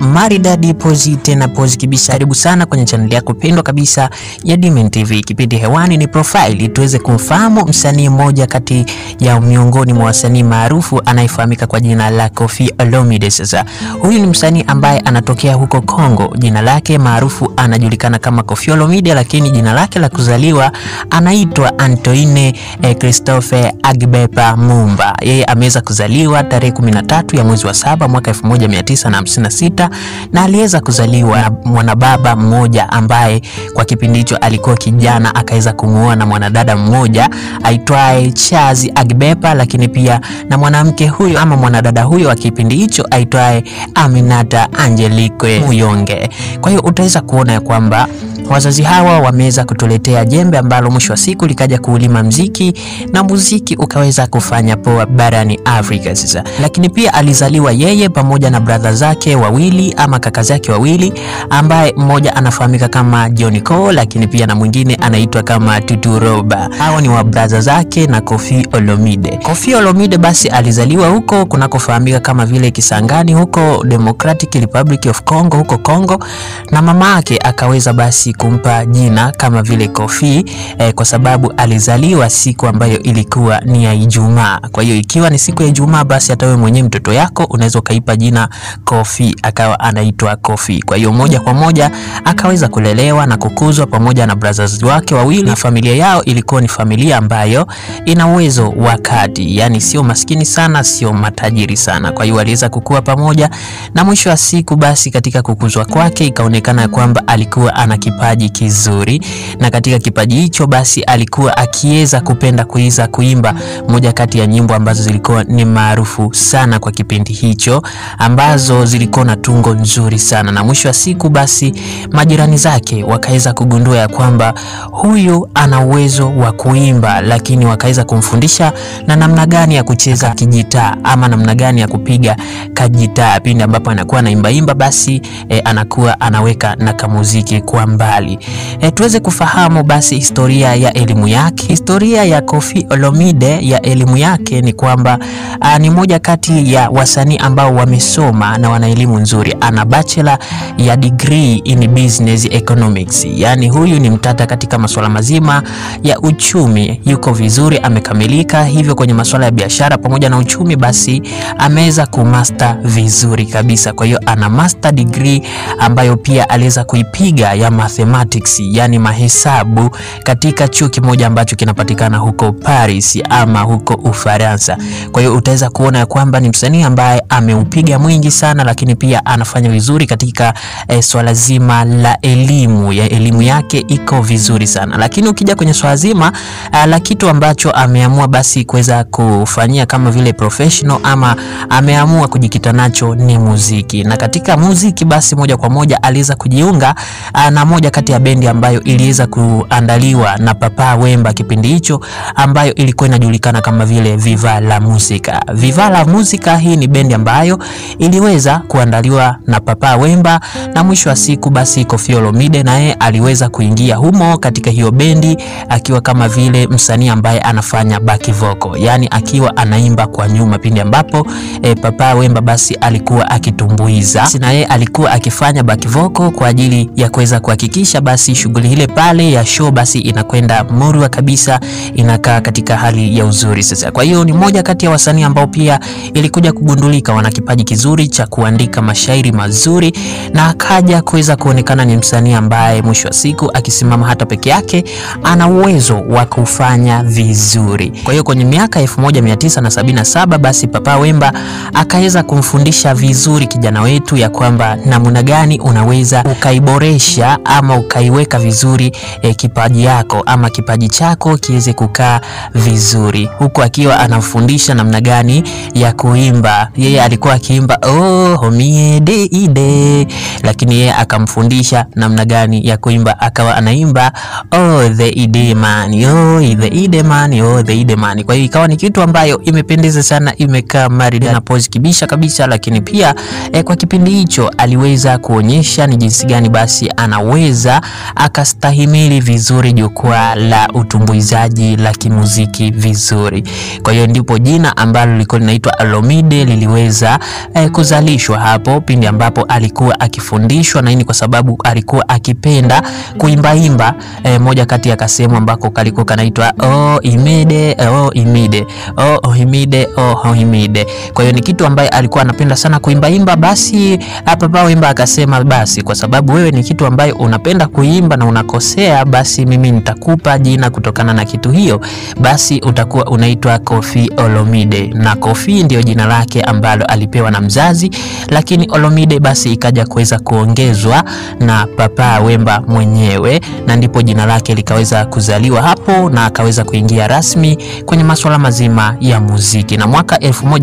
maridadi pozi tena pozi kibisa. Karibu sana kwenye chaneli yako pendwa kabisa ya Dimen TV. Kipindi hewani ni profile, tuweze kumfahamu msanii mmoja kati ya miongoni mwa wasanii maarufu anayefahamika kwa jina la Koffi Olomide. Sasa huyu ni msanii ambaye anatokea huko Kongo. Jina lake maarufu anajulikana kama Koffi Olomide, lakini jina lake la kuzaliwa anaitwa Antoine eh, Christophe Agbepa Mumba. Yeye ameweza kuzaliwa tarehe 13 ya mwezi wa saba mwaka 1956 na aliweza kuzaliwa na mwanababa mmoja ambaye kwa kipindi hicho alikuwa kijana, akaweza kumuoa na mwanadada mmoja aitwaye Chazi Agbepa, lakini pia na mwanamke huyo ama mwanadada huyo wa kipindi hicho aitwaye Aminata Angelique Muyonge. Kwa hiyo utaweza kuona ya kwamba wazazi hawa wameweza kutuletea jembe ambalo mwisho wa siku likaja kuulima mziki na muziki ukaweza kufanya poa barani Afrika sasa. Lakini pia alizaliwa yeye pamoja na brother zake wawili ama kaka zake wawili, ambaye mmoja anafahamika kama John Cole, lakini pia na mwingine anaitwa kama Tutu Roba. Hao ni wa brother zake na Koffi Olomide. Koffi Olomide basi alizaliwa huko kunakofahamika kama vile Kisangani huko Democratic Republic of Congo huko Congo, na mama yake akaweza basi kumpa jina kama vile Koffi eh, kwa sababu alizaliwa siku ambayo ilikuwa ni ya Ijumaa. Kwa hiyo ikiwa ni siku ya Ijumaa, basi hata wewe mwenyewe mtoto yako unaweza ukaipa jina Koffi, akawa anaitwa Koffi. Kwa hiyo moja kwa moja akaweza kulelewa na kukuzwa pamoja na brothers wake wawili, na familia yao ilikuwa ni familia ambayo ina uwezo wa kati, yani sio maskini sana, sio matajiri sana. Kwa hiyo aliweza kukua pamoja, na mwisho wa siku basi katika kukuzwa kwake ikaonekana kwamba alikuwa ana kipaji kizuri, na katika kipaji hicho basi alikuwa akiweza kupenda kuiza kuimba moja kati ya nyimbo ambazo zilikuwa ni maarufu sana kwa kipindi hicho, ambazo zilikuwa na tungo nzuri sana, na mwisho wa siku basi majirani zake wakaweza kugundua ya kwamba huyu ana uwezo wa kuimba, lakini wakaweza kumfundisha na namna gani ya kucheza kijitaa ama namna gani ya kupiga kajitaa. Pindi ambapo anakuwa anaimbaimba basi e, anakuwa anaweka na kamuziki kwa mbali. E, tuweze kufahamu basi historia ya elimu yake. Historia ya Koffi Olomide ya elimu yake ni kwamba a, ni moja kati ya wasanii ambao wamesoma na wana elimu nzuri. Ana bachelor ya degree in business economics, yaani huyu ni mtata katika masuala mazima ya uchumi, yuko vizuri, amekamilika hivyo kwenye masuala ya biashara pamoja na uchumi, basi ameweza kumaster vizuri kabisa. Kwa hiyo ana master degree ambayo pia aliweza kuipiga ya mathematics, yani mahesabu katika chuo kimoja ambacho kinapatikana huko Paris ama huko Ufaransa. Kwa hiyo utaweza kuona ya kwamba ni msanii ambaye ameupiga mwingi sana, lakini pia anafanya vizuri katika eh, swala zima la elimu ya elimu yake iko vizuri sana, lakini ukija kwenye swala zima uh, la kitu ambacho ameamua basi kuweza kufanyia kama vile professional ama ameamua kujikita nacho ni muziki, na katika muziki basi moja kwa moja aliweza kujiunga uh, na moja kati ya bendi ambayo iliweza kuandaliwa na Papa Wemba kipindi hicho, ambayo ilikuwa inajulikana kama vile Viva la Musica. Viva la Musica hii ni bendi ambayo iliweza kuandaliwa na Papa Wemba, na mwisho wa siku basi Koffi Olomide naye aliweza kuingia humo katika hiyo bendi akiwa kama vile msanii ambaye anafanya back vocal, yani akiwa anaimba kwa nyuma pindi ambapo e, Papa Wemba basi alikuwa akitumbuiza, na yeye alikuwa akifanya back vocal kwa ajili ya kuweza kuhakikisha basi shughuli ile pale ya show basi inakwenda murwa kabisa, inakaa katika hali ya uzuri. Sasa kwa hiyo ni moja kati ya wasanii ambao pia ilikuja kugundulika wana kipaji kizuri cha kuandika mashairi mazuri, na akaja kuweza kuonekana ni msanii ambaye mwisho wa siku akisimama hata peke yake ana uwezo wa kufanya vizuri. Kwa hiyo kwenye miaka 1977 basi Papa Wemba akaweza kumfundisha vizuri kijana wetu ya kwamba namna gani unaweza ukaiboresha ama ukaiweka vizuri eh, kipaji yako ama kipaji chako kiweze kukaa vizuri, huku akiwa anamfundisha namna gani ya kuimba. Yeye alikuwa akiimba oh homie de ide, lakini yeye akamfundisha namna gani ya kuimba, akawa anaimba oh the ide man oh the ide man oh the ide man. Kwa hiyo ikawa ni kitu ambayo imependeza sana, imekaa maridadi na pose kibisha kabisa, lakini pia eh, kwa kipindi hicho aliweza kuonyesha ni jinsi gani basi anaweza aliweza akastahimili vizuri jukwaa la utumbuizaji la kimuziki vizuri. Kwa hiyo ndipo jina ambalo lilikuwa linaitwa Olomide liliweza eh, kuzalishwa hapo pindi ambapo alikuwa akifundishwa, na hii ni kwa sababu alikuwa akipenda kuimbaimba eh, moja kati ya kasehemu ambako kalikuwa kanaitwa oh imide oh imide oh ohimide oh ohimide. Kwa hiyo ni kitu ambaye alikuwa anapenda sana kuimbaimba. Basi Papa Wemba akasema basi, kwa sababu wewe ni kitu ambaye unapenda kuimba na unakosea, basi mimi nitakupa jina kutokana na kitu hiyo, basi utakuwa unaitwa Koffi Olomide, na Koffi ndio jina lake ambalo alipewa na mzazi, lakini Olomide basi ikaja kuweza kuongezwa na Papa Wemba mwenyewe, na ndipo jina lake likaweza kuzaliwa hapo na akaweza kuingia rasmi kwenye masuala mazima ya muziki. Na mwaka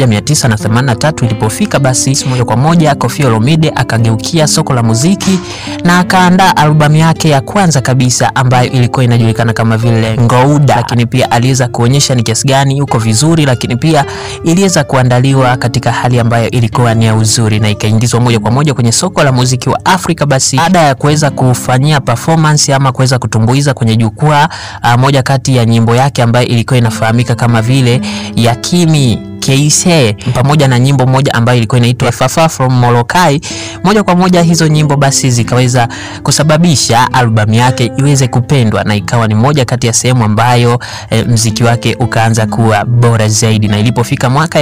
1983 ilipofika, basi moja kwa moja Koffi Olomide akageukia soko la muziki na akaandaa albamu yake ya kwanza kabisa ambayo ilikuwa inajulikana kama vile Ngouda, lakini pia aliweza kuonyesha ni kiasi gani yuko vizuri, lakini pia iliweza kuandaliwa katika hali ambayo ilikuwa ni ya uzuri na ikaingizwa moja kwa moja kwenye soko la muziki wa Afrika. Basi baada ya kuweza kufanyia performance ama kuweza kutumbuiza kwenye jukwaa, moja kati ya nyimbo yake ambayo ilikuwa inafahamika kama vile Yakimi Keise pamoja na nyimbo moja ambayo ilikuwa inaitwa Fafa from Molokai. Moja kwa moja hizo nyimbo basi zikaweza kusababisha albamu yake iweze kupendwa na ikawa ni moja kati ya sehemu ambayo e, mziki wake ukaanza kuwa bora zaidi, na ilipofika mwaka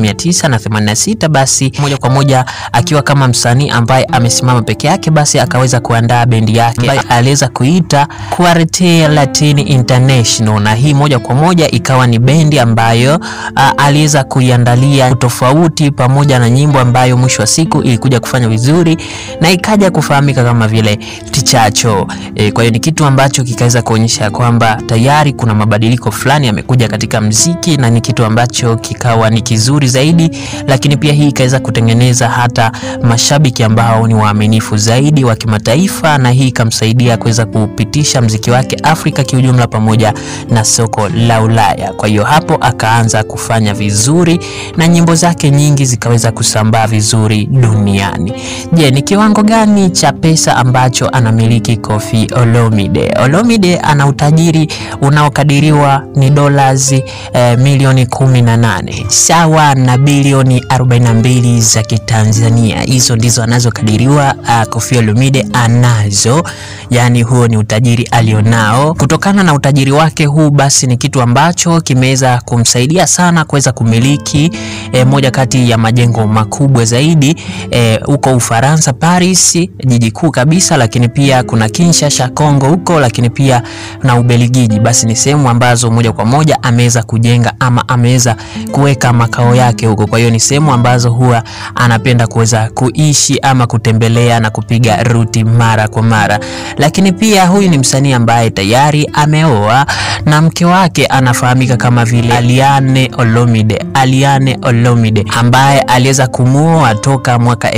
1986 basi moja kwa moja akiwa kama msanii ambaye amesimama peke yake, basi akaweza kuandaa bendi yake ambayo aliweza kuita Quartet Latin International, na hii moja kwa moja ikawa ni bendi ambayo aliweza kuiandalia tofauti pamoja na nyimbo ambayo mwisho wa siku ilikuja kufanya vizuri na ikaja kufahamika kama vile Tichacho. E, kwa hiyo ni kitu ambacho kikaweza kuonyesha kwamba tayari kuna mabadiliko fulani yamekuja katika mziki na ni kitu ambacho kikawa ni kizuri zaidi, lakini pia hii ikaweza kutengeneza hata mashabiki ambao ni waaminifu zaidi wa kimataifa, na hii ikamsaidia kuweza kupitisha mziki wake Afrika kiujumla pamoja na soko la Ulaya. Kwa hiyo hapo akaanza kufanya vizuri na nyimbo zake nyingi zikaweza kusambaa vizuri duniani. Je, ni kiwango gani cha pesa ambacho anamiliki Koffi Olomide? Olomide ana utajiri unaokadiriwa ni dollars eh, milioni 18 sawa na bilioni 42 za Kitanzania. Hizo ndizo anazokadiriwa uh, Koffi Olomide anazo, yani huo ni utajiri alionao. Kutokana na utajiri wake huu, basi ni kitu ambacho kimeweza kumsaidia sana kuweza kumiliki eh, moja kati ya majengo makubwa zaidi huko eh, Ufaransa, Paris, jiji kuu kabisa, lakini pia kuna Kinshasa Kongo huko, lakini pia na Ubelgiji. Basi ni sehemu ambazo moja kwa moja ameweza kujenga ama ameweza kuweka makao yake huko. Kwa hiyo ni sehemu ambazo huwa anapenda kuweza kuishi ama kutembelea na kupiga ruti mara kwa mara. Lakini pia huyu ni msanii ambaye tayari ameoa na mke wake anafahamika kama vile Aliane Olomide, Aliane Olomide ambaye aliweza kumuoa toka mwaka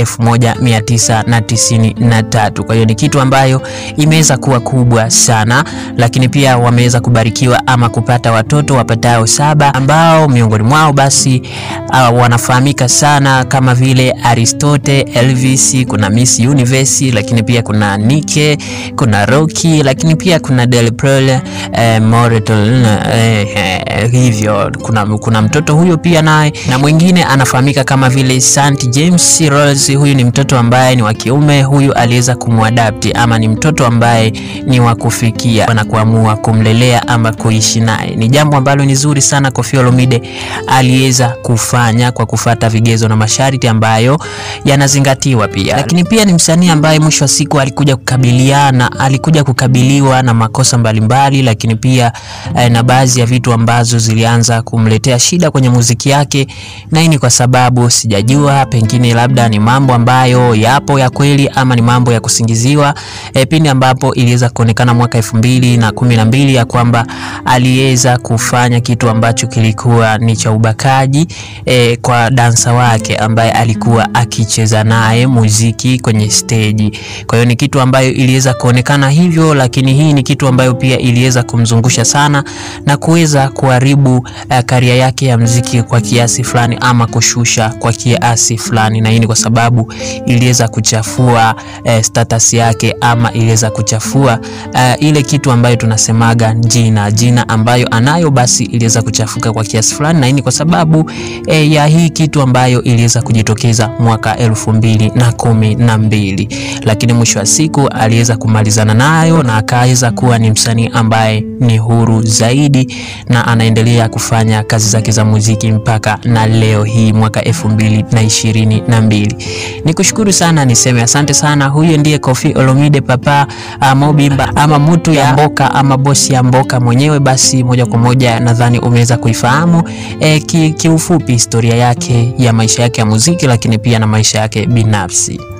1993. Kwa hiyo ni kitu ambayo imeweza kuwa kubwa sana, lakini pia wameweza kubarikiwa ama kupata watoto wapatao saba ambao miongoni mwao basi uh, wanafahamika sana kama vile Aristote, Elvis, kuna Miss Universe, lakini pia kuna Nike, kuna Rocky, lakini pia kuna Del Prel, eh, Moreton, eh, eh, hivyo kuna, kuna mtoto huyo pia naye na mwingine anafahamika kama vile St James Rose. Huyu ni mtoto ambaye ni wa kiume, huyu aliweza kumwadapti ama ni mtoto ambaye ni wa kufikia na kuamua kumlelea ama kuishi naye. Ni jambo ambalo ni zuri sana Koffi Olomide aliweza kufanya kwa kufata vigezo na masharti ambayo yanazingatiwa pia, lakini pia ni msanii ambaye mwisho wa siku alikuja kukabiliana, alikuja kukabiliwa na makosa mbalimbali, lakini pia eh, na baadhi ya vitu ambazo zilianza kumletea shida kwenye muziki yake, na hii ni kwa sababu sijajua, pengine labda ni mambo ambayo yapo ya kweli ama ni mambo ya kusingiziwa. E, pindi ambapo iliweza kuonekana mwaka elfu mbili na kumi na mbili ya kwamba aliweza kufanya kitu ambacho kilikuwa ni cha ubakaji e, kwa dansa wake ambaye alikuwa akicheza naye muziki kwenye steji. Kwa hiyo ni kitu ambayo iliweza kuonekana hivyo, lakini hii ni kitu ambayo pia iliweza kumzungusha sana na kuweza kuharibu uh, karia yake ya mziki kwa kiasi fulani ama kushusha kwa kiasi fulani, na hii ni kwa sababu iliweza kuchafua uh, status yake ama iliweza kuchafua uh, ile kitu ambayo tunasemaga jina jina ambayo anayo, basi iliweza kuchafuka kwa kiasi fulani, na hii ni kwa sababu eh, ya hii kitu ambayo iliweza kujitokeza mwaka elfu mbili na kumi na mbili, lakini mwisho wa siku aliweza kumalizana nayo na akaweza kuwa ni msanii ambaye ni huru zaidi na anaendelea kufanya kazi zake za muziki mpaka na leo hii mwaka elfu mbili na ishirini na mbili. Nikushukuru sana, niseme asante sana. Huyo ndiye Koffi Olomide Papa Mobimba ama mutu ya mboka ama bosi ya mboka mwenyewe. Basi moja kwa moja nadhani umeweza kuifahamu e, kiufupi historia yake ya maisha yake ya muziki, lakini pia na maisha yake binafsi.